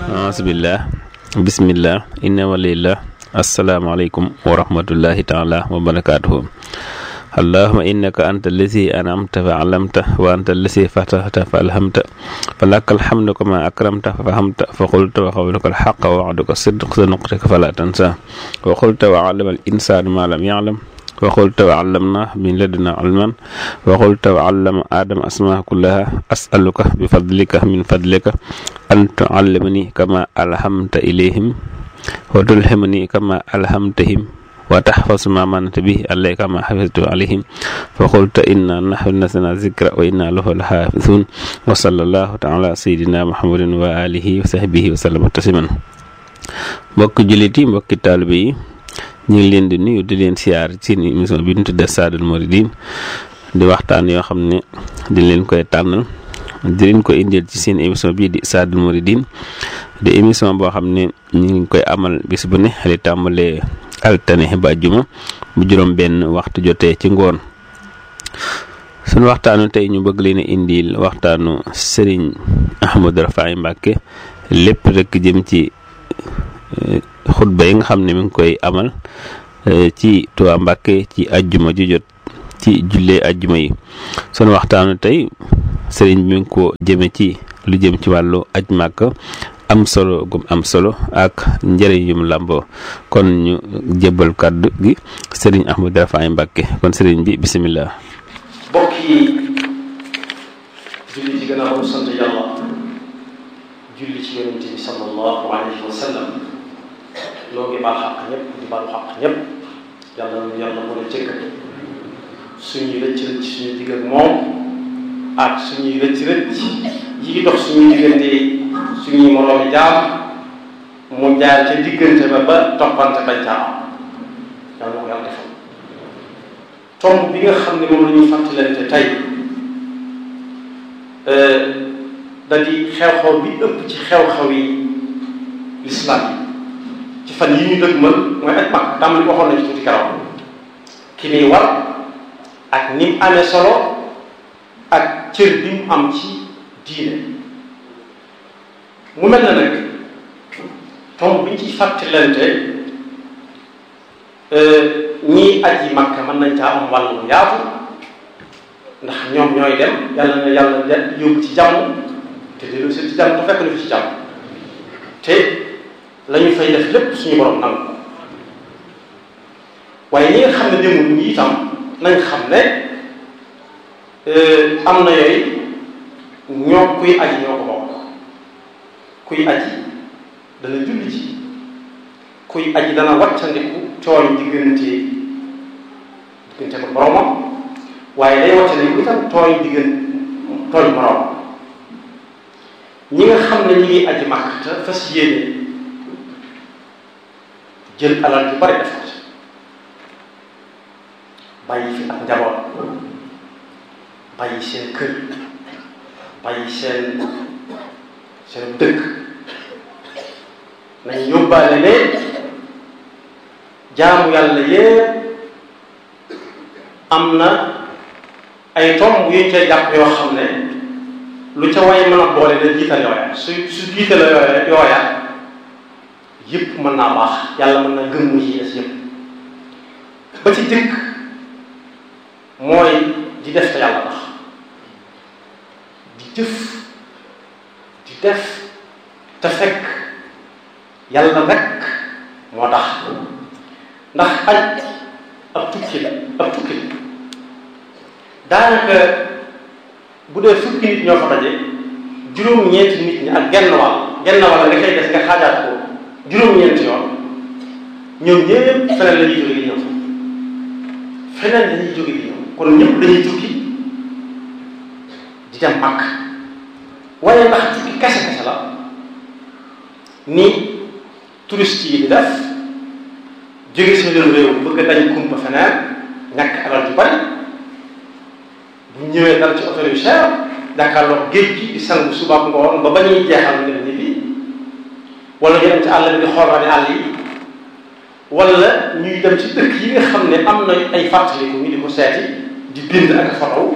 aasbillah bismillah inna walillah asalaamaaleykum wa rahmatullahi taala wa barakaatuhu allahuma innaka anta allazi anamta fa alamta wa anta allazi fatahta fa alhamta fa laka alhamdu kama akramta fa fahamta fa qulta wa qawluka alxaqa wa wa'duka sidq sa nuqtika fala tansa wa qulta wa allama al insanu ma lam ya'lam wa qulta wa allamna min laduna ilman wa qulta wa allama adama asmaa kullaha as'aluka bi fadlika min fadlika an tu'allimani kama alhamta ilayhim wa tulhimani kama alhamtahim wa tahfazu ma manata bihi alayhi kama hafiztu alayhim fa qulta inna nahnu nazzalna zikra wa inna lahu lahafizun wa sallallahu ta'ala sayyidina muhammadin wa alihi wa sahbihi wa sallama tasliman mbokki jullit yi mbokki taalibe yi ñu ngi leen di nuyu di leen siyaar ci émission bi ñu tuddee Saadul Mouridine di waxtaan yoo xam ne di leen koy tànnal di leen ko indil ci seen émission bii di Saadul Mouridine di émission boo xam ne ñu ngi koy amal bis bu ne di tàmbalee altine ba juma bu juróom benn waxtu jotee ci ngoon suñu waxtaanu tey ñu bëgg leen a indil waxtaanu Serigne Ahmadou Rafahi Mbacké lépp rek jëm ci xutba yi nga xam ne mi ngi koy amal ci Tuubaa Mbàkke ci ajjuma ju jot ci jullee ajjuma yi sunu waxtaanu tey sëriñ bi mi ngi ko jëme ci lu jëm ci wàllu aj màkk am solo gum am solo ak njëriñ yum làmboo kon ñu jébbal kàddu gi sëriñ Ahmadou Rafahi Mbacké kon sëriñ bi bisimilah. mbokk yi julli ci gannaaw bu sant yàlla julli ci yonente bi sallallahu alayhi wa sallam loo ngi baal xaq ñëpp di baalu xaq ñëpp yàlla na yàlla mën a jëkk suñuy rëcc rëcc suñu digg ak moom ak suñuy rëcc rëcc yi ngi dox suñuy diggante suñuy moroomi jaam mu jaar ca diggante ba ba toppante bañ caa am yàlla na ko yàlla defal tomb bi nga xam ne moom la ñuy fàttalante tey da di xew-xew bi ëpp ci xew-xew yi lislaam yi ci fan yi ñu dëgg mën mooy aj mag tàmbali waxoon nañ ci tuuti karaw ki muy war ak ni mu amee solo ak cër bi mu am ci diine mu mel na nag tomb bi ñu ciy fàttalante ñii aji makka mën nañ caa am wàllu yaatu ndax ñoom ñooy dem yàlla na yàlla yóbbu ci jàmm te dellu si ci jàmm te fekk na fi ci jàmm te la ñu fay def lépp suñu borom nangu waaye ñi nga xam ne demul ñi itam nañ xam ne am na yooyu ñoo kuy aji ñoo ko bokk kuy aji dana julli ci kuy aji dana wàccandiku tooñ diggante diggante ko boromam waaye day wàccandiku itam tooñ diggante tooñ borom ñi nga xam ne ñi ngi aji màkk te fas yéene jël alal ju bari defar bàyyi fi ak njaboot bàyyi seen kër bàyyi seen seen dëkk nañ yóbbaale ne jaamu yàlla yépp am na ay tomb yuñ cay jàpp yoo xam ne lu ca way mën a boole da jiital yooya su su jiital yooya yooya yëpp mën naa baax yàlla mën na gën mu ci des yëpp ba ci jëkk mooy di def te yàlla tax di jëf di def te fekk yàlla rek moo tax ndax aj ab tukki la ab tukki la daanaka bu dee fukki nit ñoo fa daje juróom-ñeenti nit ñi ak genn wàll genn wàll nga koy des nga xaajaat ko juróom-ñeenti yoon ñoom ñëpp feneen la ñuy jóge di ñëw feneen la ñuy jóge di ñëw kon ñëpp dañuy tukki di dem màkk waaye ndax tukki kese kese la ni touriste yi di def jóge si leen réew bëgg a dañ kumpa feneen ñàkk alal ju bari bu ñëwee dal ci hôtel yu cher jàkkaarloo géej gi di sangu suba ak ngoon ba ba ñuy jeexal ngeen ñibbi wala ñu dem ci àll bi di xoolal àll yi wala ñuy dem ci dëkk yi nga xam ne am na ay fàttaliku ñu di ko seeti di bind ak photo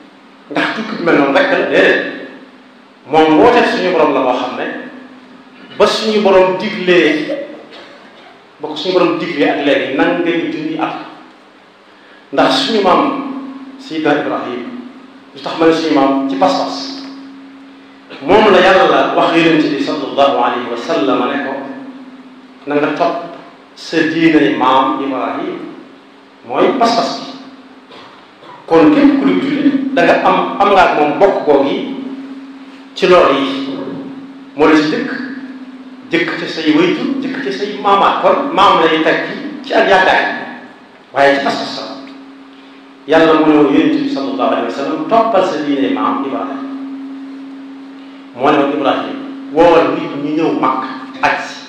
ndax tukki bi mel noonu rek la déedéet moom woote suñu borom la moo xam ne ba suñu borom diglee ba ko suñu borom diglee ak léegi nan ngay junni at ndax suñu maam Seydina Ibrahim lu tax ma ne suñu maam ci pas-pas moom la yàlla wax yonent bi sallallahu alayhi wa sallam ne ko na nga topp sa diinay maam Ibrahim mooy pas-pas bi kon képp ku di julli da nga am am nga ak moom bokk googu yi ci loolu yi moo la ci jëkk jëkk ci say waytu jëkk ci say maamaat kon maam lay teg ci ak yaakaar waaye ci pas-pas la yàlla mu ne woon yonent bi sallallahu alayhi wa sallam toppal sa diine maam Ibrahim moo ne woon Ibrahim woowal nit ñu ñëw màkk aj si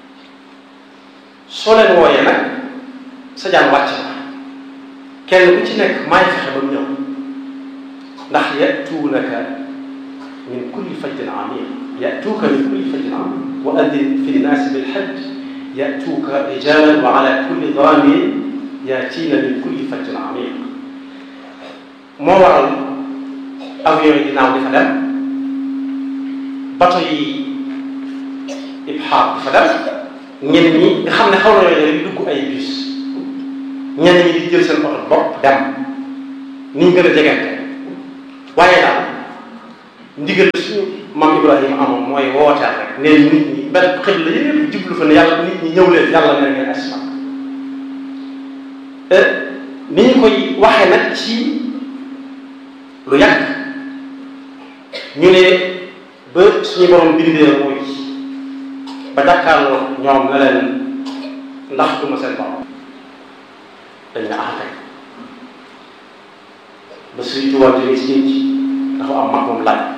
soo leen wooyee nag sa jaan wàcc na kenn ku ci nekk maay fexe ba mu ñëw ndax yatuunaka min kulli fajjin amiq yatuuka min kulli fajjin amiq wa addin fi nnaasi bilhajj yatuuka rijalan wa ala kulli daamirin yaatiina min kulli fajjin amiq moo waral avion yi dinaaw di fa dem bato yi ibxaar di fa dem ñenn ñi nga xam ne xaw na yooyu rek dugg ay bus ñenn ñi di jël seen oto bopp dem ni ñu gën a jegante waaye daal ndigal suñu maam Ibrahima amoon mooy wooteel rek ne nit ñi benn xel la yëpp jublu fa ne yàlla nit ñi ñëw leen yàlla ne ngeen asma ni ñu koy waxee nag ci lu yàgg ñu ne ba suñu borom bindee mooy ba jàkkaarloo ñoom ne leen ndax duma seen borom dañ ne ah kay ba suy tubaab jógee si géej dafa am mag moom laaj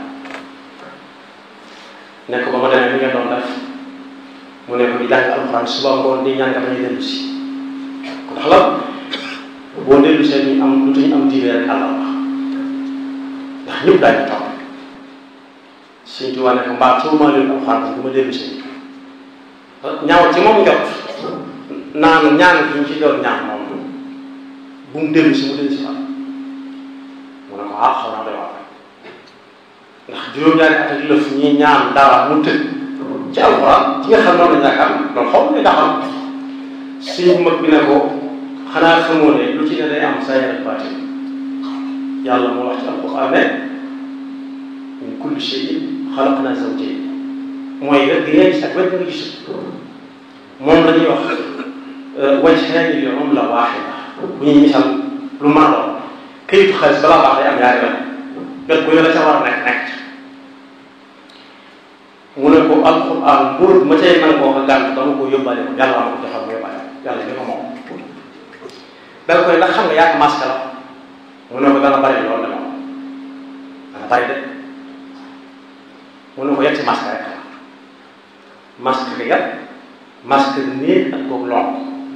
ne ko ba ma demee mi nga doon def mu ne ko di jàng alxuraan suba ngoon di ñaan nga bañ a dellu si ndax la boo dellu see ñu am lu ñu am diine rek àlla wax ndax ñëpp daañu toog suñ tubaab ne ko mbaa soo maa leen alxuraan kon du ma dellu see ñaaw ci moom njot naan ñaan gi ñu ci doon ñaan moom bu mu dellu si mu dellu si waat mu ne ko ah xaw naa doy waar ndax juróom-ñaari at ak lëf ñi ñaan dara mu tëj ci alxuraan ci nga xam noonu la yaakaar loolu xaw ma daxam suñu mag bi ne ko xanaa xamoo ne lu ci ne day am saa ak baatin yàlla moo wax ci alxuraan ne min kulli shay'in xalaqnaa zawjayn mooy wet gi ngay gis ak wet nga gis moom la ñuy wax wajhaani li umla waahida bu ñuy misal lu mën a doon këyitu xaalis balaa baax day am ñaari wet wet bu ñu la ca war a nekk nekk mu ne ko alquran mbóot ma cay nang koo ko gànt dama ko yóbbaale ko yàlla ma ko joxal mu yóbbaale yàlla ñu ko moom danga koy ndax xam nga yaa masque la mu ne ko dana bari loolu de moom dana bari de mu ne ko yetti masque rek la masque bi yat masque néeg ak kooku lonk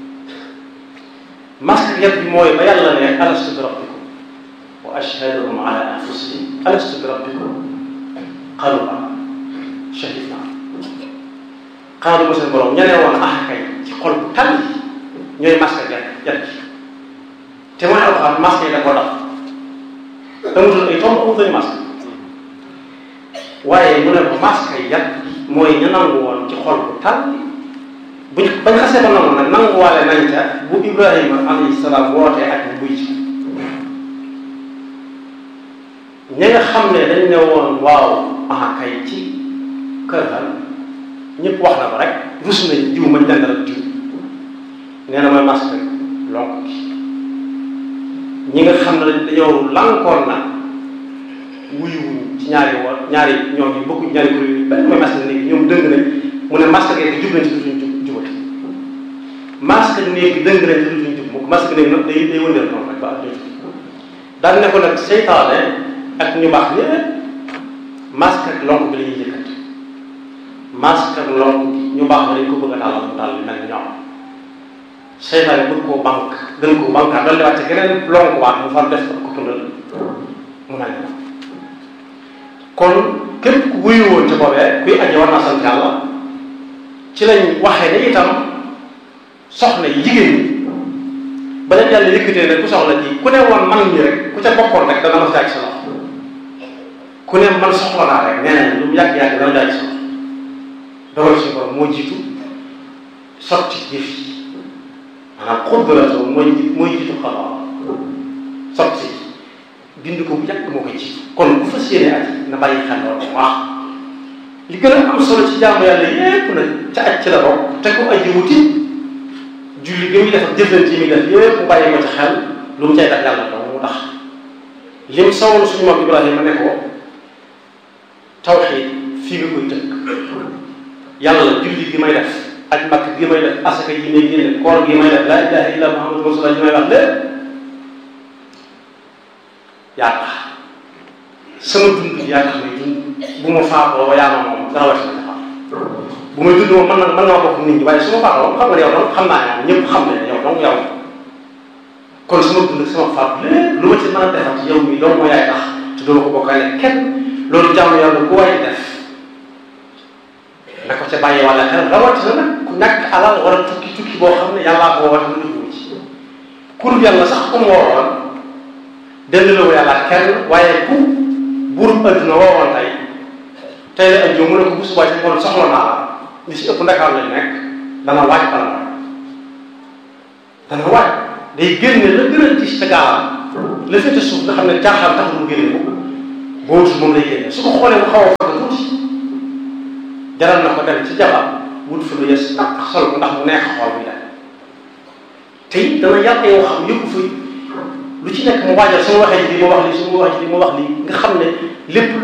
masque yat bi mooy ba yàlla ne alastu bi rabbikum wa ashhaduhum ala anfusihim alastu bi rabbikum qalu bala shahidna xaaru ba seen borom ña ne woon ah kay ci xol bu tànn ñooy masque yat yat ji te mooy alxuraan masque yi da koo daf amutoon ay tomb amutoon masque waaye mu ne ko masque yi yat mooy ñu nangu woon ci xol bu tànn buñ bañ xasee ba nangu nag nanguwaale nañ ca bu Ibrahima alayhi salaam wootee ak bu buy ci ñi nga xam ne dañ ne woon waaw ah kay ci kër ga ñëpp wax na ko rek rus nañ jiw mañ dendal ak jiw nee na mooy masque lonk gi ñi nga xam ne dañoo lankoon na wuyuwuñ ci ñaari woon ñaari ñoom yi bokkuñ ñaari kuréel yi benn mooy masque néeg ñoom dëng nañ mu ne masque gi jub nañ ci dutuñ jub jubati masque néeg bi dëng nañ ci dutuñ jub mu masque néeg nag day day wëndeel noonu rek ba ak jot daan ne ko nag seytaane ak ñu baax ñëpp masque ak lonk bi la ñuy jëkkati masque ak lonk ñu baax dañ ko bëgg a tàllal mu tàll mel ni ñoom seytaane bëgg koo banque gën koo banque doon di wàcce geneen lonk waat mu far def ko tundal mu mel ni kon képp ku wuyu woon ci boobee kuy aji war naa sant yàlla ci lañ waxee ne itam soxna yi jigéen ñi ba leen yàlla yëkkatee ne ku soxla ji ku ne woon man ñi rek ku ca bokkoon rek dana ma jaay sa loxo ku ne man soxla naa rek nee nañ lu mu yàgg-yàgg dana jaay sa loxo dogal suñu borom moo jiitu sotti jëf yi maanaam xudratoo mooy mooy jiitu xabaar sotti bind ko bu yàgg moo koy jiitu kon bu fas yéene aj na bàyyi xel loolu bu baax li gën a am solo ci jaamu yàlla yépp nag ca aj ci la bokk te ko aji wuti julli gi muy def ak jëflante yi muy def yépp mu bàyyi ko ci xel lu mu cay def yàlla dong mu tax lim sawoon suñu moom Ibrahima ne ko tawxiid fii nga koy tënk yàlla julli gi may def ak makk gi may def asaka yi may génne koor gi may def laa ilaha illa muhammadu rasulullah ji may wax lépp yaa tax sama dund yaa tax may dund bu ma faatoo ba yaa ma moom dara wati na taxaw bu may dund moom mën na mën naa bokk nit ñi waaye su ma faatoo xam nga yow donc xam naa ne ñëpp xam ne yow donc yow kon sama dund sama faat lépp lu ma ci mën a defal ci yow mi loolu moo yaay tax te doo ko bokkaale kenn loolu jàmm yàlla ku waay def na ko ca bàyyi wala xel rawatina nag ku ñàkk alal war a tukki tukki boo xam ne yàllaa ko woote mu dugg ci kur yàlla sax ku mu woowoon dend la ko yàlla kenn waaye ku buurub adduna woowoon tey tey la ajjoo mu ne ko bu subaa ci ngoon soxla naa la li si ëpp ndakaar lañ nekk dana waaj bala waaj dana waaj day génne la gën a gis ca gaalam la féete suuf nga xam ne jaaxal tax mu génne ko boobu moom lay génne su ko xoolee mu xaw a fàtte tuuti jaral na ko dem ci jabar wut fa lu yes ak sol ko ndax mu neex xool muy dem te it dana yàq yoo xam yëpp fa lu ci nekk mu waajal su ma waxee lii ma wax lii su ma waxee lii ma wax lii nga xam ne lépp